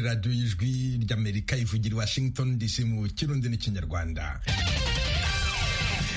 radiyo y'ijwi ry'amerika ivugira washington dc mu kirundi n'ikinyarwanda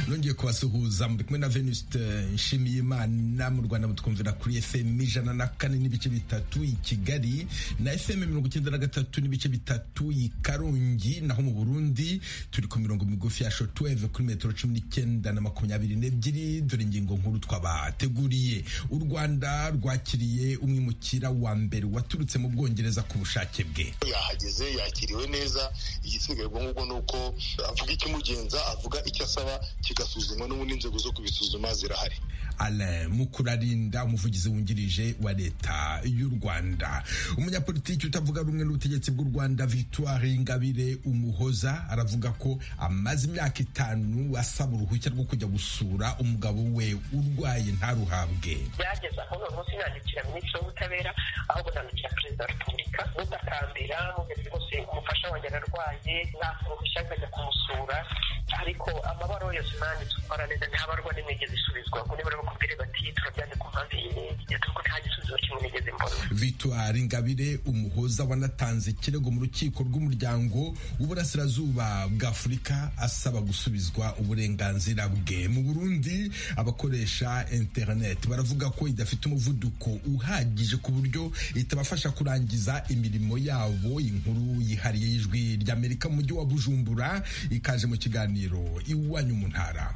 nongeye kubasuhuza muri kumwe na venuste nshimiyimana mu rwanda mutwumvira kuri fm ijana na kane n'ibice bitatu i kigali na fm mirongo icyenda na gatatu n'ibice bitatu i karongi naho mu burundi turi ku mirongo migufi ya shotweve kuri metero cumi n'icyenda na makumyabiri n'ebyiri dore ingingo nkuru twabateguriye u rwanda rwakiriye umwimukira wa mbere waturutse mu bwongereza ku bushake bwe yahageze yakiriwe neza igisigaye ngubwo ni uko avuga ikimugenza avuga icyo asaba kigasuzumwa n'ubundi inzego zo kubisuzuma zirahari alain mukurarinda umuvugizi wungirije wa leta y'u rwanda umunyapolitiki utavuga rumwe n'ubutegetsi bw'u rwanda victoire ingabire umuhoza aravuga ko amaze imyaka itanu asaba uruhushya rwo kujya gusura umugabo we urwaye ntaruhabwe byageze aho uyu munsi nandikira minisitiri w'ubutabera ahubwo nandikira perezida wa repubulika mutakambira mugeze rwose umufasha wanjye ararwaye naka uruhushya nkajya kumusura ariko amabaruwa yose nanditse ukora neza ntabarwa n'imigezi isubizwa kuri bari bakubwire bati turabyanze ku mpamvu iyi n'iyi kuko nta gisubizo kimwe nigeze mbona victoire ingabire umuhoza wanatanze ikirego mu rukiko rw'umuryango w'uburasirazuba bw'afurika asaba gusubizwa uburenganzira bwe mu burundi abakoresha internet baravuga ko idafite umuvuduko uhagije ku buryo itabafasha kurangiza imirimo yabo inkuru yihariye y'ijwi ry'amerika mu mujyi wa bujumbura ikaje mu kiganiro iwanyu mu ntara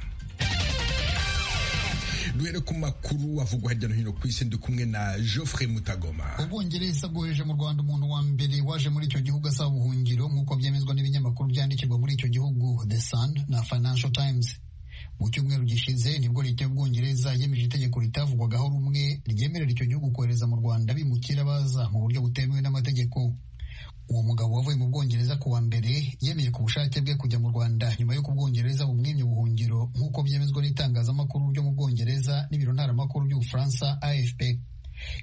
duhere ku makuru avugwa hirya no hino ku isi ndi kumwe na Geoffrey Mutagoma ubwongereza bwohereje mu rwanda umuntu wa mbere waje muri icyo gihugu asaba ubuhungiro nk'uko byemezwa n'ibinyamakuru byandikirwa muri icyo gihugu The Sun na Financial Times mu cyumweru gishize nibwo leta y'ubwongereza yemeje itegeko ritavugwagaho rumwe ryemerera icyo gihugu kohereza mu rwanda bimukira baza mu buryo butemewe n'amategeko uwo mugabo wavuye mu bwongereza ku wa mbere yemeye ku bushake bwe kujya mu rwanda nyuma y'uko ubwongereza bumwimye ubuhungiro nk'uko byemezwa n'itangazamakuru ryo mu bwongereza n'ibiro ntaramakuru by'ubufaransa afp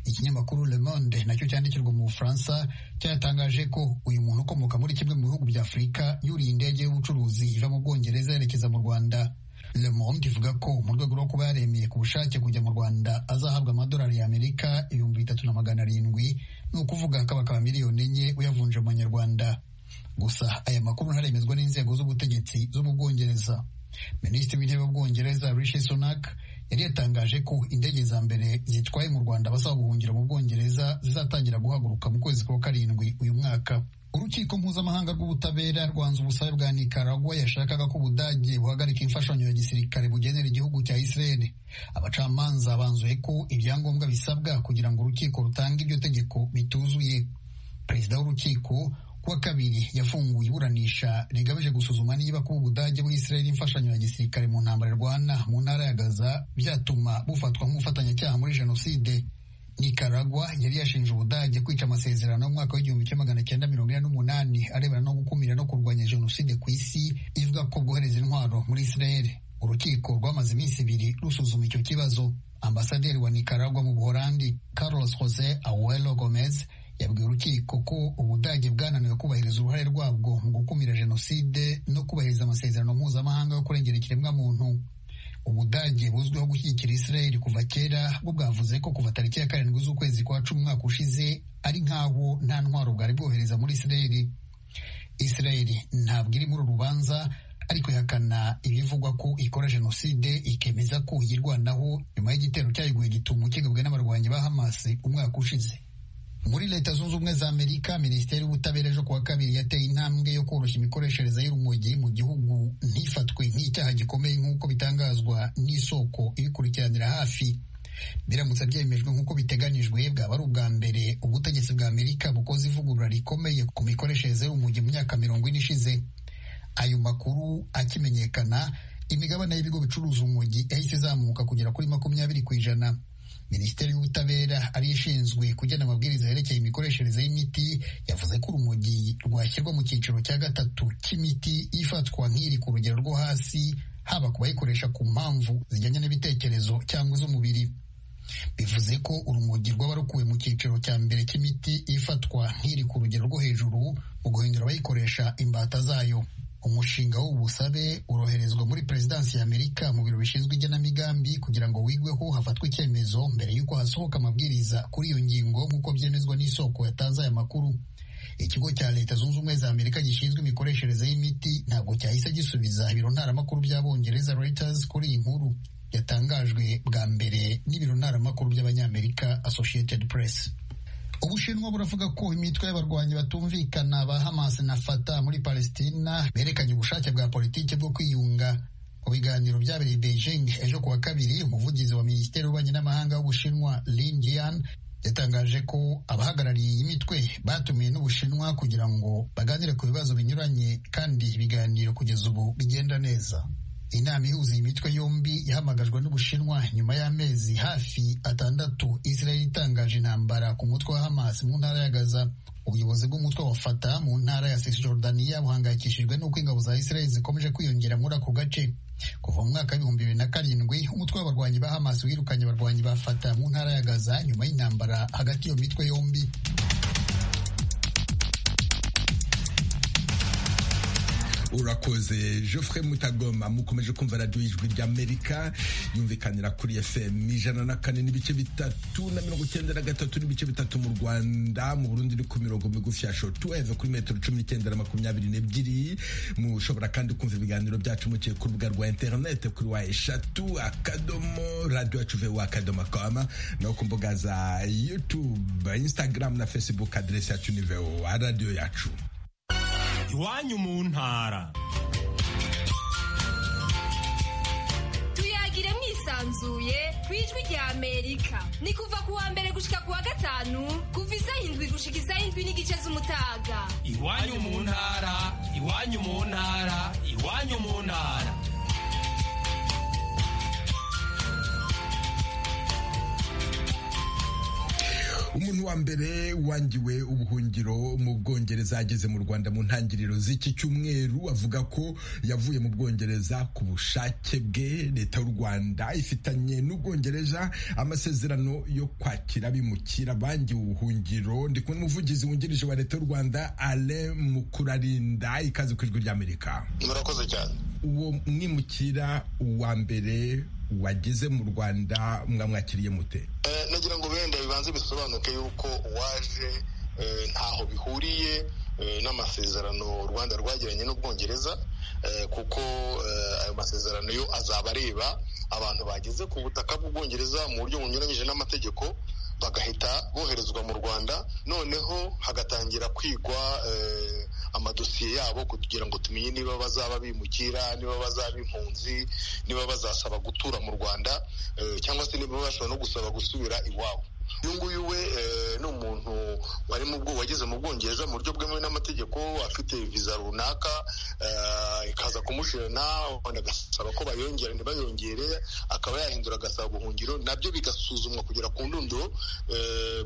ikinyamakuru le monde nacyo cyandikirwa mu bufaransa cyatangaje ko uyu muntu ukomoka muri kimwe mu bihugu bya afurika yuriye indege y'ubucuruzi iva mu bwongereza yerekeza mu rwanda Le Monde ivuga ko mu rwego rwo kuba yaremeye ku bushake kujya mu Rwanda azahabwa amadolari y'Amerika ibihumbi bitatu na magana arindwi ni ukuvuga akabakaba miliyoni enye uyavunje mu manyarwanda gusa aya makuru ntaremezwa n'inzego z'ubutegetsi zo mu Bwongereza Minisitiri w'Intebe w'Ubwongereza Rishi Sunak yari yatangaje ko indege za mbere zitwaye mu Rwanda basaba guhungira mu Bwongereza zizatangira guhaguruka mu kwezi kwa karindwi uyu mwaka urukiko mpuzamahanga rw'ubutabera rwanze ubusabe bwa nikaragwa yashakaga ko ubudage buhagarika imfashanyo ya gisirikare bugenera igihugu cya israel abacamanza banzuye ko ibyangombwa bisabwa kugira ngo urukiko rutange iryo tegeko bituzuye perezida w'urukiko kuwa kabiri yafunguye iburanisha rigamije gusuzuma niba kuba ubudage bw'israel imfashanyo ya gisirikare mu ntambara rwana mu ntara ya gaza byatuma bufatwa nk'umufatanyacyaha muri jenoside nikaragwa yari yashinje ubudage kwica amasezerano y'umwaka w'igihumbi kimwe magana cyenda mirongo ine n'umunani arebana no gukumira no kurwanya jenoside ku isi ivuga ko bwohereza intwaro muri isirayeli urukiko rwamaze iminsi ibiri rusuzuma icyo kibazo ambasaderi wa nikaragwa mu buholandi carlos jose awelo gomez yabwiye urukiko ko ubudage bwananiwe kubahiriza uruhare rwabwo mu gukumira jenoside no kubahiriza amasezerano mpuzamahanga yo kurengera ikiremwamuntu ubudage buzwiho gushyigikira israel kuva kera bwo bwavuze ko kuva tariki ya karindwi z'ukwezi kwa cumi umwaka ushize ari nk'aho nta ntwaro bwari bwohereza muri israel israel ntabwo iri muri uru rubanza ariko ihakana ibivugwa ko ikora jenoside ikemeza ko yirwanaho nyuma y'igitero cyayiguye gitumo kigabwe n'abarwanyi ba hamas umwaka ushize muri leta zunze ubumwe za amerika minisiteri y'ubutabera ejo kuwa kabiri yateye intambwe yo koroshya imikoreshereze y'urumogi mu gihugu ntifatwe nk'icyaha gikomeye nk'uko bitangazwa n'isoko ibikurikiranira hafi biramutse byemejwe nk'uko biteganijwe bwaba ari ubwa mbere ubutegetsi bwa amerika bukoze ivugurura rikomeye ku mikoreshereze y'urumogi mu myaka mirongo ine ishize ayo makuru akimenyekana imigabane y'ibigo bicuruza urumogi yahise izamuka kugera kuri makumyabiri ku ijana minisiteri y'ubutabera ariyo ishinzwe kugena amabwiriza yerekeye imikoreshereze y'imiti yavuze ko urumogi rwashyirwa mu cyiciro cya gatatu cy'imiti ifatwa nk'iri ku rugero rwo hasi haba ku bayikoresha ku mpamvu zijyanye n'ibitekerezo cyangwa iz'umubiri bivuze ko urumogi rwaba rukuwe mu cyiciro cya mbere cy'imiti ifatwa nk'iri ku rugero rwo hejuru mu guhindura abayikoresha imbata zayo umushinga w'ubusabe uroherezwa muri perezidansi ya amerika mu biro bishinzwe igenamigambi kugira ngo wigweho hafatwe icyemezo mbere y'uko hasohoka amabwiriza kuri iyo ngingo nk'uko byemezwa n'isoko yatanze aya makuru ikigo Associated Press ubushinwa buravuga ko imitwe y'abarwanyi batumvikana ba Hamas na Fatah muri Palestina berekanye ubushake bwa politiki bwo kwiyunga mu biganiro byabereye Beijing ejo kuwa kabiri umuvugizi wa minisiteri y'ububanyi n'amahanga w'ubushinwa Lin Jian yatangaje ko abahagarariye iyi mitwe batumiwe n'ubushinwa kugira ngo baganire ku bibazo binyuranye kandi ibiganiro kugeza ubu bigenda neza inama ihuza iyi mitwe yombi yahamagajwe n'ubushinwa nyuma y'amezi hafi atandatu israel itangaje intambara ku mutwe wa hamas mu ntara ya gaza ubuyobozi bw'umutwe wa fata mu ntara ya cisjordania buhangayikishijwe n'uko ingabo za israel zikomeje kwiyongera muri ako gace kuva mu mwaka w'ibihumbi bibiri na karindwi umutwe w'abarwanyi ba hamas wirukanye abarwanyi ba fata mu ntara ya gaza nyuma y'intambara hagati y'iyo mitwe yombi urakoze Geoffrey mutagoma mukomeje kumva radiyo y'ijwi ry'amerika yumvikanira kuri fm ijana na kane n'ibice bitatu na mirongo icyenda na gatatu n'ibice bitatu mu rwanda mu burundi iri ku mirongo migufi ya shotu eve kuri metero cumi n'icyenda na makumyabiri n'ebyiri mushobora kandi kumva ibiganiro byacu mukiye ku rubuga rwa interinete kuri wa eshatu akadomo radiyo yacu vuba akadomo kama no ku mbuga za yutube instagram na facebook aderesi yacu ni vewa radiyo yacu iwanyu mu ntara tuyagire mwisanzuye ku ijwi rya amerika ni kuva ku wa mbere gushika ku wa gatanu kuva isaha indwi gushika isaha indwi n'igice z'umutaga iwanyu mu ntara iwanyu mu ntara iwanyu mu ntara umuntu wa mbere wangiwe ubuhungiro mu bwongereza ageze mu rwanda mu ntangiriro z'iki cyumweru avuga ko yavuye mu bwongereza ku bushake bwe leta y'u rwanda ifitanye n'ubwongereza amasezerano yo kwakira bimukira bangiwe ubuhungiro ndi kumwe n'umuvugizi wungirije wa leta y'u rwanda ale mukurarinda ikaze ku ijwi ry'amerika murakoze cyane uwo mwimukira uwa mbere wageze mu rwanda mwamwakiriye mute nagira ngo wenda bibanze bisobanuke yuko waje ntaho bihuriye n'amasezerano u rwanda rwagiranye n'ubwongereza kuko ayo masezerano yo azaba areba abantu bageze ku butaka bw'ubwongereza mu buryo bunyuranyije n'amategeko bagahita boherezwa mu rwanda noneho hagatangira kwigwa amadosiye yabo kugira ngo tumenye niba bazaba bimukira niba bazaba impunzi niba bazasaba gutura mu rwanda cyangwa se niba bashobora no gusaba gusubira iwabo uyu nguyu we ni umuntu wari mu bwo wageze mu bwongereza mu buryo bwemewe n'amategeko afite viza runaka ikaza kumushirana wenda agasaba ko bayongera ntibayongere akaba yahindura agasaba ubuhungiro nabyo bigasuzumwa kugera ku ndundo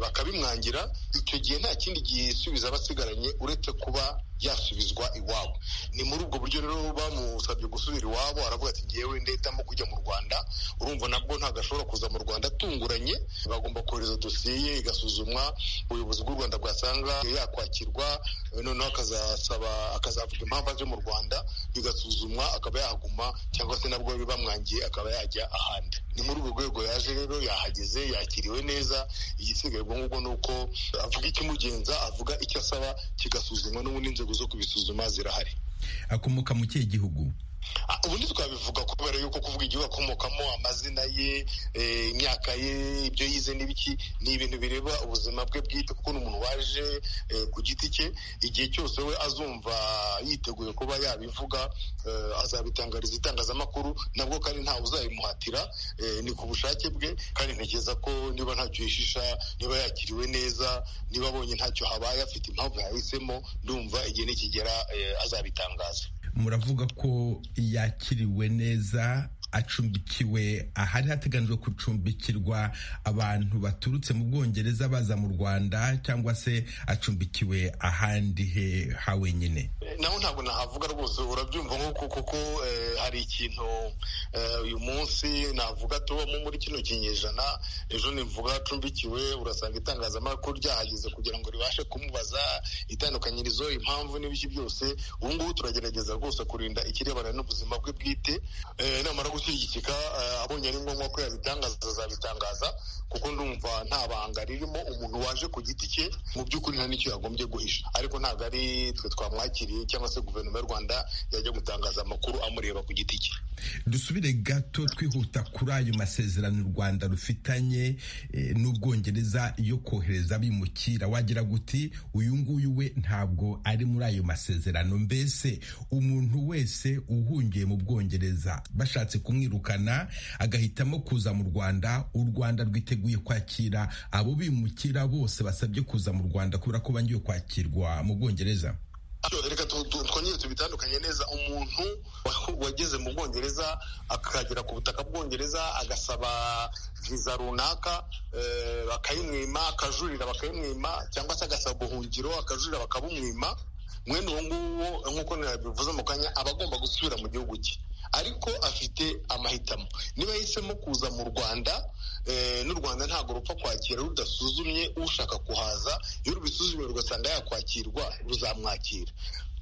bakabimwangira icyo gihe nta kindi gisubiza abasigaranye uretse kuba yasubizwa iwabo ni muri ubwo buryo rero bamusabye gusubira iwabo aravuga ati ngewe ndetamo kujya mu rwanda urumva nabwo ntabwo ashobora kuza mu rwanda atunguranye bagomba kohereza dosiye igasuzumwa ubuyobozi bw'u rwanda bwasanga yakwakirwa noneho akazasaba akazavuga impamvu aje mu rwanda bigasuzumwa akaba yahaguma cyangwa se nabwo bamwangiye akaba yajya ahandi ni muri urwo rwego yaje rero yahageze yakiriwe neza igisigaye ubwo ngubwo ni uko avuga ikimugenza avuga icyo asaba kigasuzumwa n'ubundi inzego zo kubisuzuma zirahari akomoka mu kihe gihugu ubundi twabivuga kubera yuko kuvuga igihugu akomokamo amazina ye imyaka ye ibyo yize n'ibiki ni ibintu bireba ubuzima bwe bwite kuko ni umuntu waje ku giti cye igihe cyose we azumva yiteguye kuba yabivuga azabitangariza itangazamakuru nabwo kandi ntawe uzabimuhatira ni ku bushake bwe kandi ntekereza ko niba ntacyo yishisha niba yakiriwe neza niba abonye ntacyo habaye afite impamvu yahisemo ndumva igihe nikigera azabitangaza muravuga ko yakiriwe neza acumbikiwe ahari hateganijwe gucumbikirwa abantu baturutse mu bwongereza baza mu rwanda cyangwa se acumbikiwe ahandi he ha wenyine naho ntabwo nahavuga rwose urabyumva nk'uko kuko hari ikintu uyu munsi navuga tubamo muri kino kinyejana ejo nimvuga acumbikiwe urasanga itangazamakuru ryahageze kugira ngo ribashe kumubaza itandukanyirizo impamvu n'ibiki byose ubu ngubu turagerageza rwose kurinda ikirebana n'ubuzima bwe bwite namara gushyigikika eh, abonye ari ngombwa ko yabitangaza azabitangaza kuko ndumva nta banga ririmo umuntu waje ku giti cye mu by'ukuri nta n'icyo yagombye guhisha ariko ntabwo ari twe twamwakiriye cyangwa se guverinoma y'u rwanda yajya gutangaza amakuru amureba ku giti cye dusubire gato twihuta kuri ayo masezerano u rwanda rufitanye eh, n'ubwongereza yo kohereza abimukira wagira guti uyu nguyu we ntabwo ari muri ayo masezerano mbese umuntu wese uhungiye mu bwongereza bashatse kumwirukana agahitamo kuza mu rwanda u rwanda rwiteguye kwakira abo bimukira bose basabye kuza mu rwanda kubera ko bangiwe kwakirwa mu bwongereza Ariko reka tu- tu- twongere tubitandukanye neza umuntu wa- wageze mu bwongereza akagera ku butaka bwongereza agasaba viza runaka eh, bakayimwima akajurira bakayimwima cyangwa se agasaba ubuhungiro akajurira bakabumwima mwene uwo nguwo nk'uko nabivuze mu kanya aba agomba gusubira mu gihugu cye ariko afite amahitamo niba yahisemo kuza mu rwanda eh, n'u rwanda ntabwo rupfa kwakira rudasuzumye ushaka kuhaza iyo rubisuzumye rugasanga yakwakirwa ruzamwakira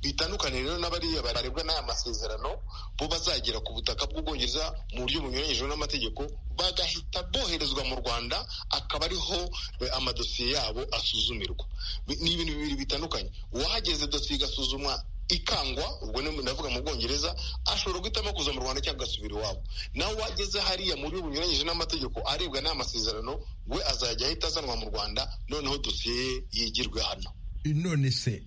bitandukanye rero n'abariya barebwa n'aya masezerano bo bazagera ku butaka bw'ubwongereza mu buryo bunyuranyije n'amategeko bagahita boherezwa mu rwanda akaba ariho eh, amadosiye yabo asuzumirwa Bi- ni ibintu bibiri bitandukanye uwahageze dosiye igasuzumwa ikangwa ubwo ni ndavuga mu bwongereza ashobora guhitamo kuza mu rwanda cyangwa agasubira iwabo nawe wageze hariya mu buryo bunyuranyije n'amategeko arebwa n'aya masezerano we azajya ahita azanwa mu rwanda noneho dosiye ye yigirwe hano none se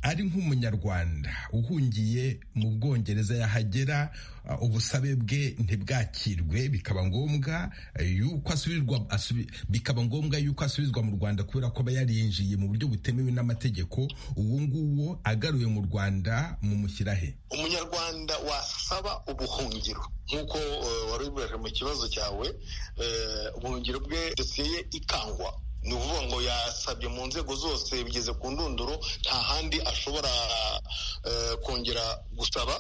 ari nk'umunyarwanda uhungiye mu bwongereza yahagera uh, ubusabe bwe ntibwakirwe bikaba ngombwa uh, yuko asubirwa asubi- bikaba ngombwa yuko asubizwa mu rwanda kubera ko aba yarinjiye mu buryo butemewe n'amategeko uwo nguwo agaruye mu rwanda mumushyirahe umunyarwanda wasaba ubuhungiro nk'uko eh, wari ubibajije mu kibazo cyawe eh, ubuhungiro bwe dosiye ye ikangwa ni ukuvuga ngo yasabye mu nzego zose bigeze ku ndunduro nta handi ashobora eh, kongera gusaba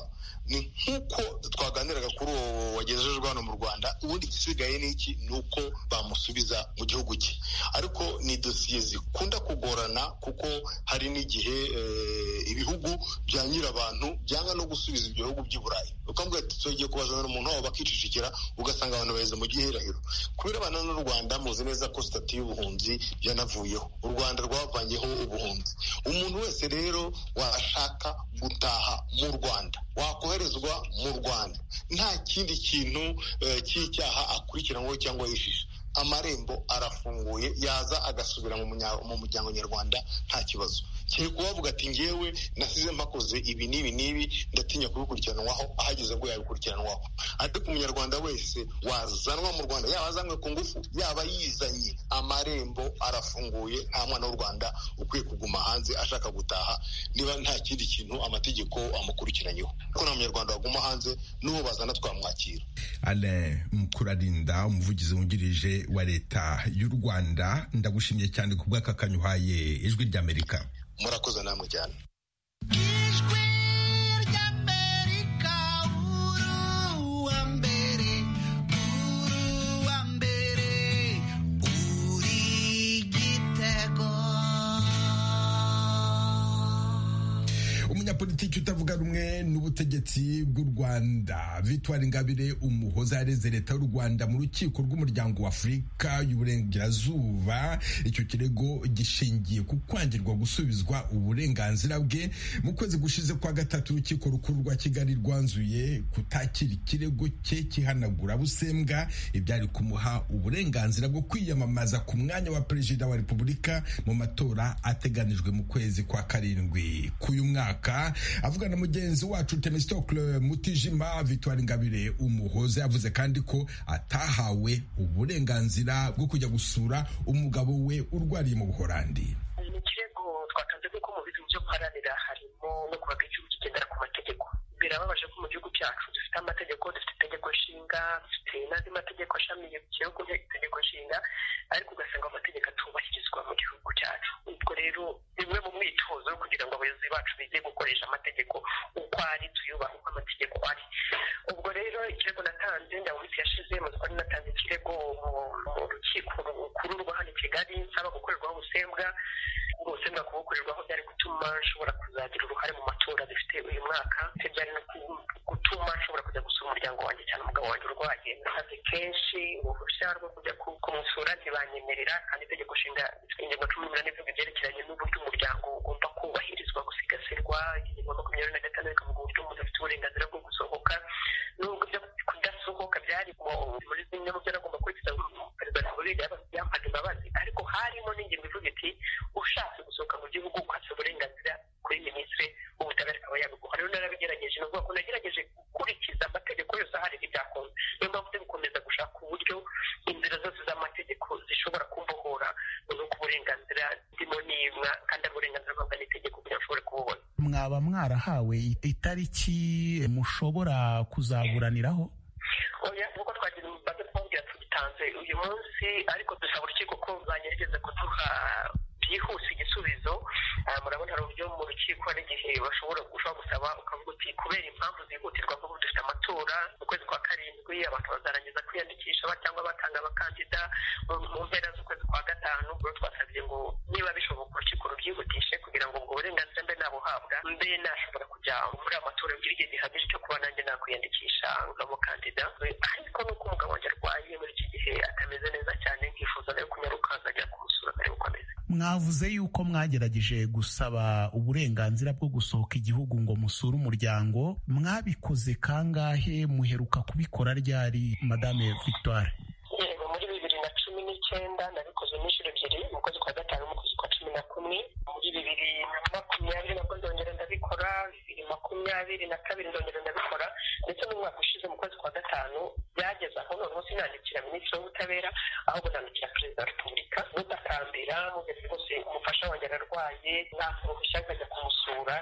ni nk'uko twaganiraga kuri uwo wagejejwe hano mu rwanda ubundi igisigaye ni iki ni uko bamusubiza mu gihugu cye ariko ni dosiye zikunda kugorana kuko hari n'igihe eh, ibihugu bya nyirabantu byanga no gusubiza ibyo bihugu by'i burayi ukambwira ati tugiye kubazana n'umuntu wabo bakicicikira ugasanga abantu baheze mu gihirahiro kubera abana n'u rwanda muzi neza ko sitati y'ubuhunzi yanavuyeho u rwanda rwavanyeho ubuhunzi umuntu wese rero washaka gutaha mu rwanda wakoherezwa mu rwanda nta kindi kintu eh, cy'icyaha akurikiranyweho cyangwa yishisha amarembo arafunguye yaza agasubira mu munya- mu muryango nyarwanda nta kibazo kiri kubavuga ati ngewe nasize mpakoze ibi n'ibi n'ibi ndatinya kubikurikiranwaho ahageze ubwo yabikurikiranwaho ariko umunyarwanda wese wazanwa mu rwanda yaba azanywe ku ngufu yaba yizanye amarembo arafunguye nta mwana w'u rwanda ukwiye kuguma hanze ashaka gutaha niba nta kindi kintu amategeko amukurikiranyeho ko nta munyarwanda waguma hanze n'uwo bazana twamwakira Alain Mukurarinda umuvugizi wungirije wa leta y'u Rwanda ndagushimiye cyane ku bw'akakanya uhaye ijwi ry'Amerika murakoze namwe cyane umunyapolitiki utavuga rumwe n'ubutegetsi bw'u rwanda victoire ingabire umuhoza yareze leta y'u rwanda mu rukiko rw'umuryango wa afurika y'uburengerazuba icyo kirego gishingiye ku kwangirwa gusubizwa uburenganzira bwe mu kwezi gushize kwa gatatu urukiko rukuru rwa kigali rwanzuye kutakira ikirego cye kihanagura busembwa ibyari kumuha uburenganzira bwo kwiyamamaza ku mwanya wa perezida wa repubulika mu matora ateganijwe mu kwezi kwa karindwi k'uyu mwaka avugana na mugenzi wacu temesitocle mutijima victoire ingabire umuhoza yavuze kandi ko atahawe uburenganzira bwo kujya gusura umugabo we urwariye mu buhorandi ni ikirego twatanze kuko mu bintu byo guharanira harimo no kubaga igihugu kigendera ku mategeko birababaje ko mu gihugu cyacu dufite amategeko dufite itegeko nshinga dufite n'andi mategeko ashamiye ku gihugu itegeko nshinga ariko ugasanga amategeko atubahirizwa mu gihugu cyacu ubwo rero bimwe mu myitozo yo kugira ngo abayobozi bacu bige gukoresha amategeko uko ari tuyubahe uko amategeko ari ubwo rero ikirego natanze nda mu minsi yashize mu twari natanze ikirego mu- mu rukiko rukuru rwa hano i kigali nsaba gukorerwaho ubusembwa ubusembwa kubukorerwaho byari gutuma nshobora kuzagira uruhare mu matora dufite uyu mwaka ndetse byari no ku- gutuma nshobora kujya gusura umuryango wanjye cyane umugabo wanjye urwaye bagenda akazi kenshi uruhushya rwo kujya ku- kumusura ntibanyemerera kandi itegeko nshinga ingingo cumi n'umunani ivuga ibyerekeranye n'uburyo umuryango ugomba kubahirizwa gusigasirwa ingingo makumyabiri na gatandatu ikavuga uburyo umuntu afite uburenganzira bwo gusohoka n'ubwo ibyo kudasohoka byari mu- muri zimwe mu byo nagomba kurikiza ngo perezida wa repubulika yaba- yampaga imbabazi ariko harimo n'ingingo ivuga iti ushatse gusohoka mu gihugu ukwatse uburenganzira kuri minisitiri w'ubutabera akaba yabiguha rero narabigerageje ni ukuvuga ko nagerageje gukurikiza amategeko yose ahari n'ibyakoze niyo mpamvu turi gukomeza gushaka uburyo inzira zose z'amategeko zishobora kumbohora no ku burenganzira ndimo nimwa kandi uburenganzira bwabwa n'itegeko kugira ngo ushobore kububona mwaba mwarahawe itariki mushobora kuzaburaniraho oya nk'uko twagize umubaze twongera tugitanze uyu munsi ariko dusaba urukiko ko banyegereza kuduha byihuse igisubizo Ah, murabona hari uburyo mu rukiko n'igihe bashobora ushobora gusaba ukavuga uti kubera impamvu zihutirwa nk'ubu dufite amatora mu kwezi kwa karindwi abantu bazarangiza kwiyandikisha ba- cyangwa batanga abakandida mu mu mpera z'ukwezi kwa gatanu ubwo twasabye ngo niba bishoboka urukiko rubyihutishe kugira ngo ubwo burenganzira mbe nabuhabwa mbe nashobora kujya muri aya matora kugira igihe gihagije cyo kuba nanjye nakwiyandikisha nk'umukandida ariko nuko umugabo wanjye arwaye muri iki gihe atameze neza cyane nkifuza nawe kunyaruka nkajya kumusura akareba uko ameze mwavuze yuko mwagerageje gusaba uburenganzira bwo gusohoka igihugu ngo musure umuryango mwabikoze kangahe muheruka kubikora ryari madame victoire yego muri bibiri na cumi n'icyenda nabikoze n'inshuro ebyiri mu kwezi kwa gatanu mu kwezi kwa cumi na kumwe muri bibiri na makumyabiri nabwo nzongera ndabikora bibiri makumyabiri na kabiri nzongera ndabikora ndetse n'umwaka ushize mu kwezi kwa gatanu byageze aho noneho sinandikira minisitiri w'ubutabera ahubwo nandikira perezida wa repubulika mutakambira mugeze rwose umufasha wanjye ararwaye ntabwo uruhushya nkajya kumusura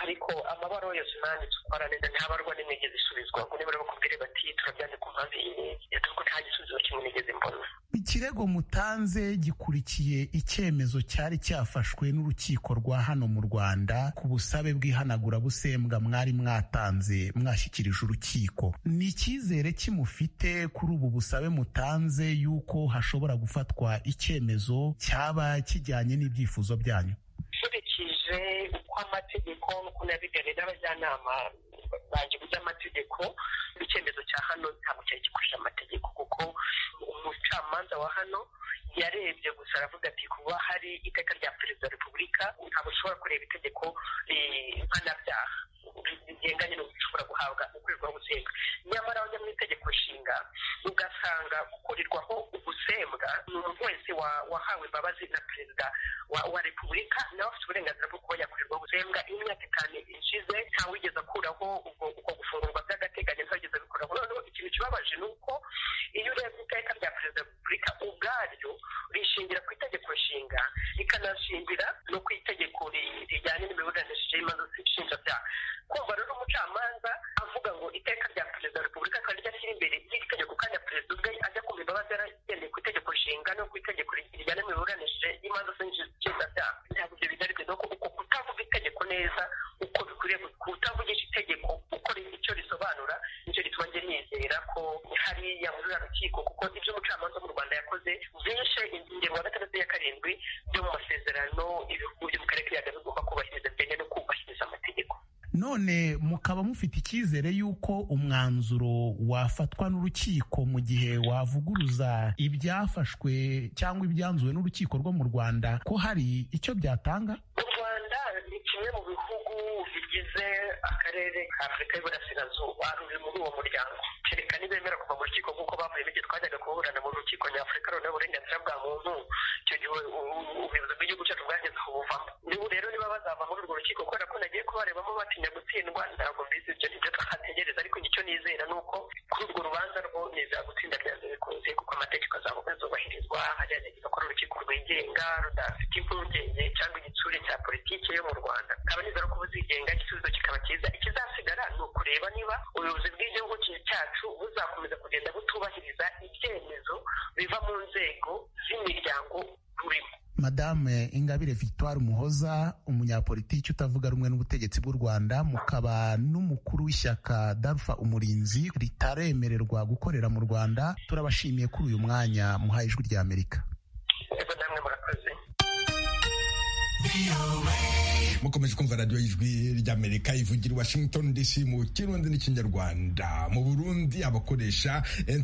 ariko amabaruwa yose nanditse uko aranenda ntabarwa n'imigezi isubizwa ngo niba bakubwire bati turabyandika ku mpamvu iyi n'iyi dore ko nta gisubizo kimwe nigeze mbona ikirego mutanze gikurikiye icyemezo cyari cyafashwe n'urukiko rwa hano mu rwanda ku busabe bw'ihanagurabusembwa mwari mwatanze mwashyikirije urukiko ni icyizere kimufite kuri ubu busabe mutanze y'uko hashobora gufatwa icyemezo cyaba kijyanye n'ibyifuzo byanyu nkurikije uko amategeko nuko nabiganira n'abajyanama banjye mu by'amategeko icyemezo cya hano ntabwo cyari gikurije amategeko kuko umucamanza wa hano yarebye gusa aravuga ati kuba hari iteka rya perezida wa repubulika ntabwo ushobora kureba itegeko eh, mpanabyaha rigenganye n'uburyo ushobora guhabwa ukorerwaho gusenga nyamara wajya mu itegeko nshinga ugasanga gukorerwaho ubusembwa ni umuntu wese wa- wahawe imbabazi na perezida wa, wa repubulika nawe afite uburenganzira bwo kuba yakorerwa ubusembwa iyo imyaka itanu ishize ntawigeze akuraho ubwo uko gufungurwa by'agateganyo ntawigeze abikuraho noneho ikintu kibabaje ni uko iyo urebye iteka rya perezida wa repubulika ubwaryo rishingira ku itegeko nshinga rikanashingira no ku itegeko ri- rijyanye n'imiburanishije y'imanza nshinjabyaha kumva rero umucamanza avuga ngo iteka rya perezida wa repubulika akaba ryashyira imbere ry'iri tegeko kandi perezida ubwe ajya kumva imbabazi yaragendeye ku itegeko nshinga no ku itegeko rijyana n'imiburanishije y'imanza nshinjabyaha ntabwo ibyo bigaragara nuko uko kutavuga itegeko neza uko bikwiriye kutavugisha itegeko uko ri- icyo risobanura nicyo gituma njye nizera ko hariya muri ruriya rukiko kuko ibyo umucamanza wo mu rwanda yakoze byishe ingingo ya gatandatu ya karindwi byo mu masezerano ibihugu byo mu karere k'ibiyaga bigomba kubahiriza ndetse no kubahiriza amategeko none mukaba mufite icyizere y'uko umwanzuro wafatwa n'urukiko mu gihe wavuguruza ibyafashwe cyangwa ibyanzuwe n'urukiko rwo mu rwanda ko hari icyo byatanga u rwanda ni kimwe mu bihugu bigize akarere ka afurika y'uburasirazuba ruri muri uwo muryango kereka nibemera kuva mu rukiko nk'uko bavuye mu gihe twajyaga kuburana mu rukiko nyafurika runeho uburenganzira bwa muntu icyo gihe u- u- ubuyobozi bw'igihugu cyacu bwageze aho buvamo n'ubu rero niba bazava muri urwo rukiko kubera ko nagiye kubarebamo batinya gutsindwa ntabwo mbizi ibyo nibyo twahategereza ariko icyo nizera ni uko kuri urwo rubanza rwo nizera gutsinda byanze bikunze kuko amategeko azaba azubahirizwa hagerageza ko urukiko rwigenga rudafite impungenge cyangwa igitsure cya politiki yo mu rwanda kaba nizera ko buzigenga igisubizo kikaba cyiza ikizasigara ni ukureba niba ubuyobozi bw'igihugu ki- cyacu buzakomeza kugenda butubahiriza ibyemezo biva mu nzego z'imiryango burimo madame ingabire victoire muhoza umunyapolitiki utavuga rumwe n'ubutegetsi bw'u rwanda mukaba n'umukuru w'ishyaka darufa umurinzi ritaremererwa gukorera mu rwanda turabashimiye kuri uyu mwanya muhaye ijwi rya amerika ego namwe murakoze mukomeje kumva radiyo y'ijwi ry'amerika ivugira i washington dc mu kirundi n'ikinyarwanda mu burundi abakoresha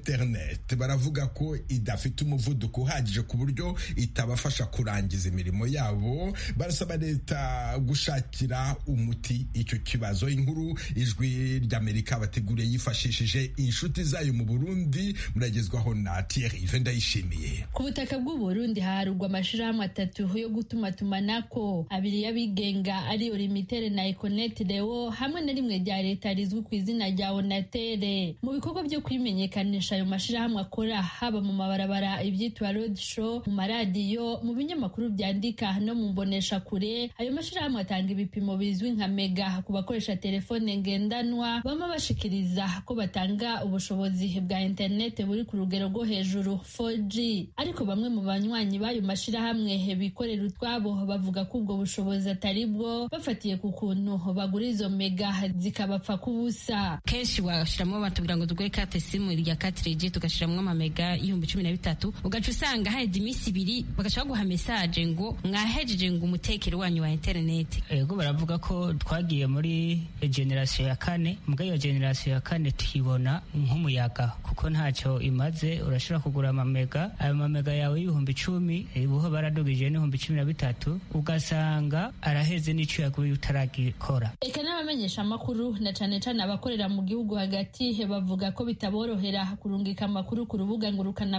interineti baravuga ko idafite umuvuduko uhagije ku buryo itabafasha kurangiza imirimo yabo barasaba leta gushakira umuti icyo kibazo inkuru ijwi ry'amerika bateguriye yifashishije inshuti zayo mu burundi muragezwaho na thierry vendayishimiye ku butaka bw'uburundi haharurwa amashirahamwe atatu yo gutumatumanako abiri y'abigenga ariyo limitere na ekonete rewo hamwe na rimwe rya leta rizwi ku izina rya onatere mu bikorwa byo kwimenyekanisha ayo mashirahamwe akora haba mu mabarabara ibyitwa road show mu maradiyo mu binyamakuru byandika no mu mbonesha kure ayo mashirahamwe atanga ibipimo bizwi nka mega ku bakoresha telefone ngendanwa bama bashikiriza ko batanga ubushobozi bwa interinete buri ku rugero rwo hejuru 4G ariko bamwe mu banywanyi b'ayo mashirahamwe bikorera utwabo bavuga ko ubwo bushobozi atari bwo bafatiye ku kuntu bagura izo mega zikabapfa kubusa kenshi washyiramo batubwira ngo tugure kate simu rya katirigi tugashyiramo amamega y'ibihumbi cumi na bitatu ugaca usanga haheze iminsi ibiri bagashaka guha mesaje ngo mwahejeje ngo umutekero wanyu wa interinete ego baravuga ko twagiye muri generasiyo ya kane mbwa iyo generasiyo ya kane tuyibona nk'umuyaga kuko ntacyo imaze urashobora kugura amamega ayo mamega yawe y'ibihumbi icumi ubuho baradugije n'ibihumbi cumi na bitatu ugasanga araheze n'icyo yaguye utaragikora reka n'abamenyesha amakuru na cyane cyane abakorera mu gihugu hagati bavuga ko bitaborohera kurungika amakuru ku rubuga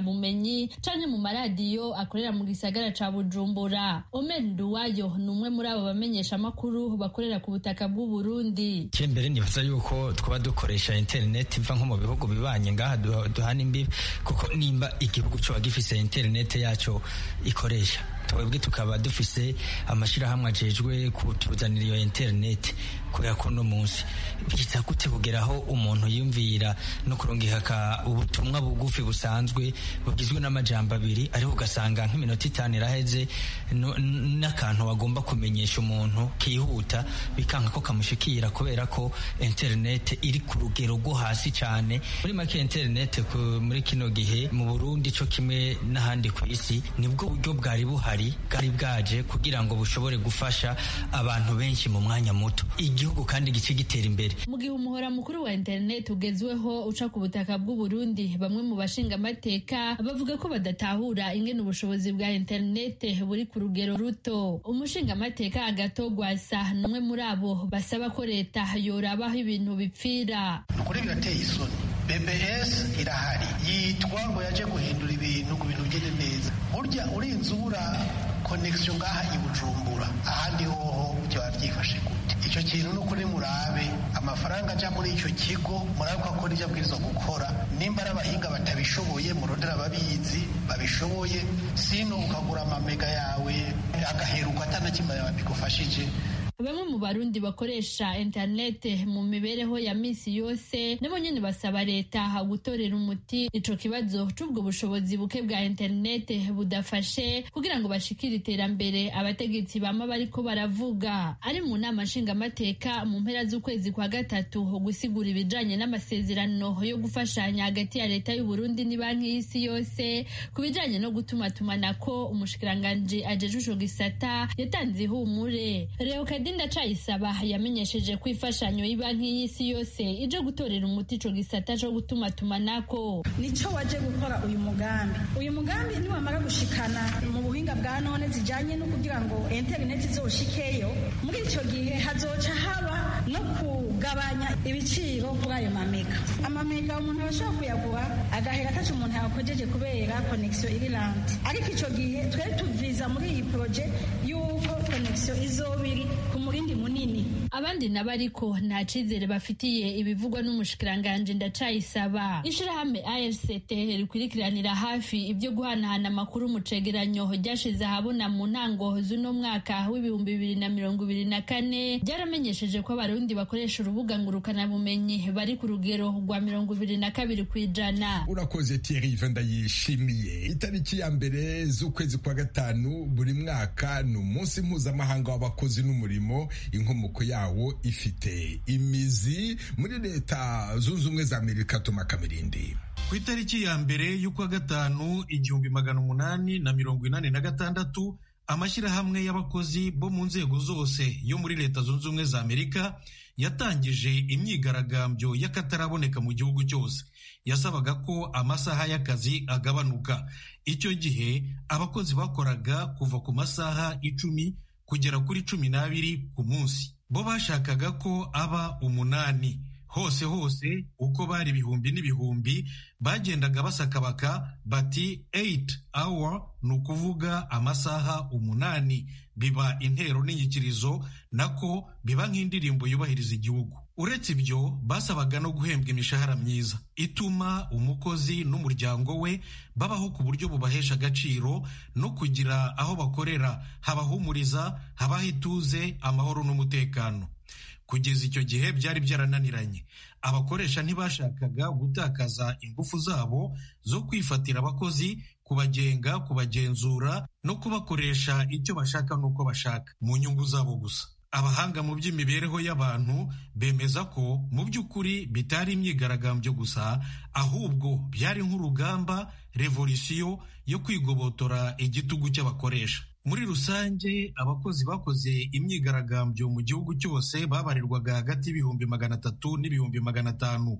ngurukanabumenyi cyane mu maradiyo akorera mu gisagara ca bujumbura omen duwayo ni umwe muri abo bamenyesha amakuru bakorera ku butaka bw'u Burundi cyo mbere nibaza yuko twaba dukoresha internet iva nko mu bihugu bibanye ngaha duhana imbibi kuko nimba igihugu cyo gifise internet yacyo ikoresha twebwe tukaba dufise amashirahamwe ajejwe kutuzanira iyo internet kubera ko no munsi biza gute kugeraho umuntu yumvira no kurungika ubutumwa bugufi busanzwe bugizwe n'amajambo abiri ariko ugasanga nk'iminota itanu iraheze n'akantu wagomba kumenyesha umuntu kihuta bikanga ko kamushikira kubera ko internet iri ku rugero rwo hasi cyane muri make internet muri kino gihe mu burundi cyo kimwe n'ahandi ku isi nibwo buryo bwari buhari buhari bwari bwaje kugira ngo bushobore gufasha abantu benshi mu mwanya muto igihugu kandi gice gitera imbere mu gihe umuhora mukuru wa interineti ugezweho uca ku butaka bw'u Burundi bamwe mu bashinga amateka bavuga ko badatahura ingene ubushobozi bwa interineti buri ku rugero ruto umushinga amateka agatogwasa n'umwe muri abo basaba ko leta yorabaho ibintu bipfira ukuri birateye isoni BBS irahari yitwa ngo yaje guhindura ibintu ku bintu bigende neza burya urinze ubura konegisiyo ngaha i Bujumbura ahandi hoho byaba byifashe gute icyo kintu ni ukuri murabe amafaranga ajya muri icyo kigo murabe ko akora ibyo abwirizwa gukora nimba ari abahinga batabishoboye murondera ababizi babishoboye sino ukagura amamega yawe agaheruka atanakimara bigufashije bamwe mu barundi bakoresha interinete mu mibereho ya minsi yose nabo nyine basaba leta gutorera umuti ico kibazo c'ubwo bushobozi buke bwa interinete budafashe kugira ngo bashikire iterambere abategetsi bama bariko baravuga ari mu nama nshingamateka mu mpera z'ukwezi kwa gatatu gusigura ibijanye n'amasezerano yo gufashanya hagati ya leta y'u Burundi ni banki y'isi yose ku bijanye no gutuma tumanako umushikiranganji ajeje ico gisata yatanze ihumure Kadinda Cayisaba yamenyesheje ko imfashanyo y'ibanki y'isi yose ije gutorera umuti ico gisata co gutuma tumanako nico waje gukora uyu mugambi uyu mugambi niwamara gushikana mu buhinga bwa none zijanye no kugira ngo interineti izoshikeyo muri ico gihe hazoca haba no kugabanya ibiciro kuri ayo mamega amamega umuntu arashobora kuyagura agahera ataca umuntu yakojeje kubera konegisiyo iri rante ariko ico gihe twari tuviza muri iyi poroje y'uko konegisiyo izoba iri ku murindi munini abandi nabo ariko nta cizere bafitiye ibivugwa n'umushikiranganji ndacayisaba ishirahamwe ARCT rikwirikiranira hafi ibyo guhanahana amakuru mu cegeranyo ryashize ahabona mu ntango z'uno mwaka w'ibihumbi bibiri na mirongo ibiri na kane byaramenyesheje ko abarundi bakoresha urubuga ngurukanabumenyi bari ku rugero rwa mirongo ibiri na kabiri ku ijana urakoze Thierry Venda yishimiye itariki ya mbere z'ukwezi kwa gatanu buri mwaka ni umunsi mpuzamahanga w'abakozi n'umurimo inkomoko yawo ifite imizi muri leta zunze ubumwe za amerika tuma kamirindi ku itariki ya mbere y'ukwa gatanu igihumbi magana umunani na mirongo inani na gatandatu amashyirahamwe y'abakozi bo mu nzego zose yo muri leta zunze ubumwe za amerika yatangije imyigaragambyo y'akataraboneka mu gihugu cyose yasabaga ko amasaha y'akazi agabanuka icyo gihe abakozi bakoraga kuva ku masaha icumi kugera kuri cumi n'abiri ku munsi bo bashakaga ko aba umunani hose hose uko bari ibihumbi n'ibihumbi bagendaga basakabaka bati 8 hour ni ukuvuga amasaha umunani biba intero n'inyikirizo nako biba nk'indirimbo yubahiriza igihugu uretse ibyo basabaga no guhembwa imishahara myiza ituma umukozi n'umuryango we babaho ku buryo bubahesha agaciro no kugira aho bakorera habahumuriza habaho ituze amahoro n'umutekano kugeza icyo gihe byari byarananiranye abakoresha ntibashakaga gutakaza ingufu zabo zo kwifatira abakozi kubagenga kubagenzura no kubakoresha icyo bashaka n'uko bashaka mu nyungu zabo gusa abahanga mu by'imibereho y'abantu bemeza ko mu by'ukuri bitari imyigaragambyo gusa ahubwo byari nk'urugamba revolisiyo yo kwigobotora igitugu cy'abakoresha muri rusange abakozi bakoze imyigaragambyo mu gihugu cyose babarirwaga hagati y'ibihumbi magana atatu n'ibihumbi magana atanu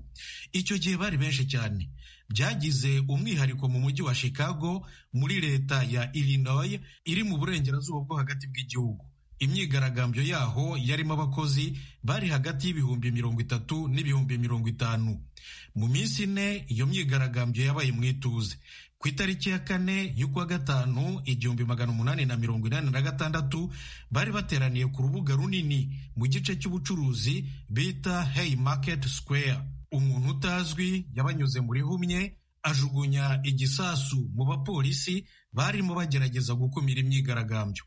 icyo gihe bari benshi cyane byagize umwihariko mu mujyi wa chicago muri leta ya illinois iri mu burengerazuba bwo hagati bw'igihugu imyigaragambyo yaho yarimo abakozi bari hagati y'ibihumbi mirongo itatu n'ibihumbi mirongo itanu mu minsi ine iyo myigaragambyo yabaye mu ituze ku itariki ya kane y'ukwa gatanu igihumbi magana umunani na mirongo inani na gatandatu bari bateraniye ku rubuga runini mu gice cy'ubucuruzi bita hey market square umuntu utazwi yabanyuze muri humye ajugunya igisasu mu bapolisi barimo bagerageza gukumira imyigaragambyo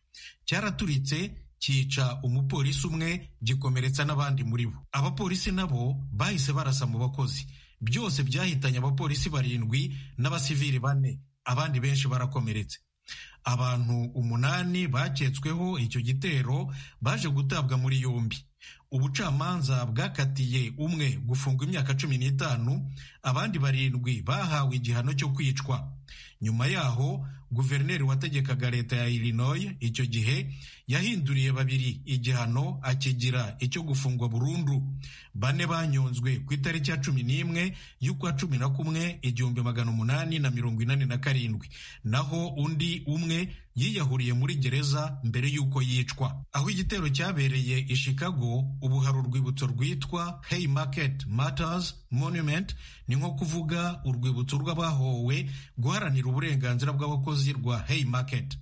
cyaraturitse cyica umupolisi umwe gikomeretsa n'abandi muri bo abapolisi nabo bahise barasa mu bakozi byose byahitanye abapolisi barindwi n'abasivili bane abandi benshi barakomeretse abantu umunani baketsweho icyo gitero baje gutabwa muri yombi ubucamanza bwakatiye umwe gufungwa imyaka cumi n'itanu abandi barindwi bahawe igihano cyo kwicwa nyuma yaho guverineri wategekaga leta ya illinois icyo gihe yahinduriye babiri igihano akigira icyo gufungwa burundu bane banyonzwe ku itariki ya cumi n'imwe y'ukwa cumi na kumwe igihumbi magana umunani na mirongo inani na karindwi naho undi umwe yiyahuriye muri gereza mbere y'uko yicwa aho igitero cyabereye i chicago ubu hari urwibutso rwitwa hey market matters monument ni nko kuvuga urwibutso rw'abahowe guharanira uburenganzira bw'abakozi rwa hey market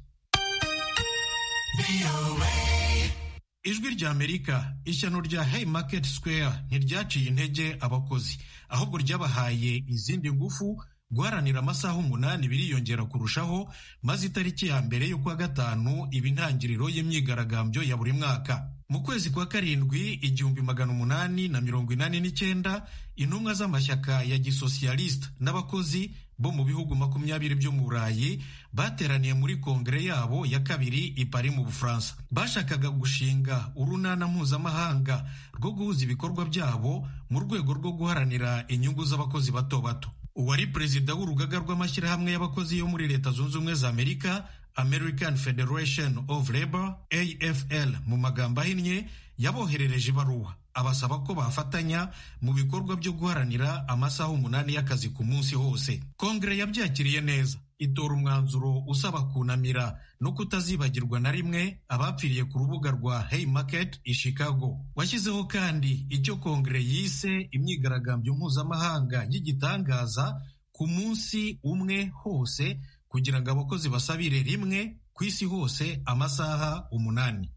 ijwi rya amerika ishyano rya hey market square ntiryaciye intege abakozi ahubwo ryabahaye izindi ngufu guharanira amasaha umunani biriyongera kurushaho maze itariki ya mbere y'ukwa gatanu iba intangiriro y'imyigaragambyo ya buri mwaka mu kwezi kwa karindwi igihumbi magana umunani na mirongo inani n'icyenda intumwa z'amashyaka ya gisosiyalisita n'abakozi bo mu bihugu makumyabiri byo mu burayi bateraniye muri kongere yabo ya kabiri i Paris mu bufaransa bashakaga gushinga urunana mpuzamahanga rwo guhuza ibikorwa byabo mu rwego rwo guharanira inyungu z'abakozi bato bato uwari perezida w'urugaga rw'amashyirahamwe y'abakozi yo muri leta zunze ubumwe za amerika american federation of labor afl mu magambo ahinnye yaboherereje ibaruwa abasaba ko bafatanya mu bikorwa byo guharanira amasaha umunani y'akazi ku munsi hose kongere yabyakiriye neza itora umwanzuro usaba kunamira no kutazibagirwa na rimwe abapfiriye ku rubuga rwa hey market i chicago washyizeho kandi icyo kongere yise imyigaragambyo mpuzamahanga y'igitangaza ku munsi umwe hose kugira ngo abakozi basabire rimwe ku isi hose amasaha umunani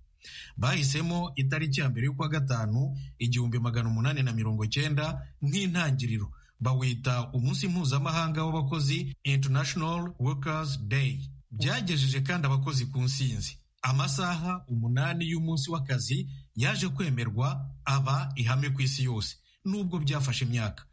bahisemo itariki ya mbere y'ukwa gatanu igihumbi magana umunani na mirongo cyenda nk'intangiriro bawita umunsi mpuzamahanga w'abakozi international workers day byagejeje kandi abakozi ku nsinzi amasaha umunani y'umunsi w'akazi yaje kwemerwa aba ihame ku isi yose nubwo byafashe imyaka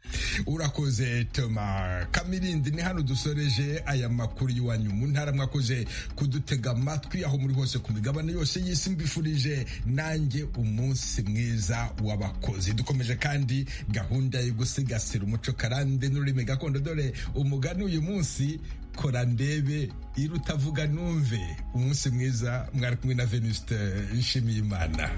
urakoze toma kamirindi ni hano dusoreje aya makuru y'iwanyu mu ntara mwakoze kudutega amatwi aho muri hose ku migabane yose y'isi mbifurije nanjye umunsi mwiza w'abakozi dukomeje kandi gahunda yo gusigasira umuco karande n'ururimi gakondo dore umugani uyu munsi kora ndebe irutavuga numve umunsi mwiza mwari kumwe na venuste nshimiyimana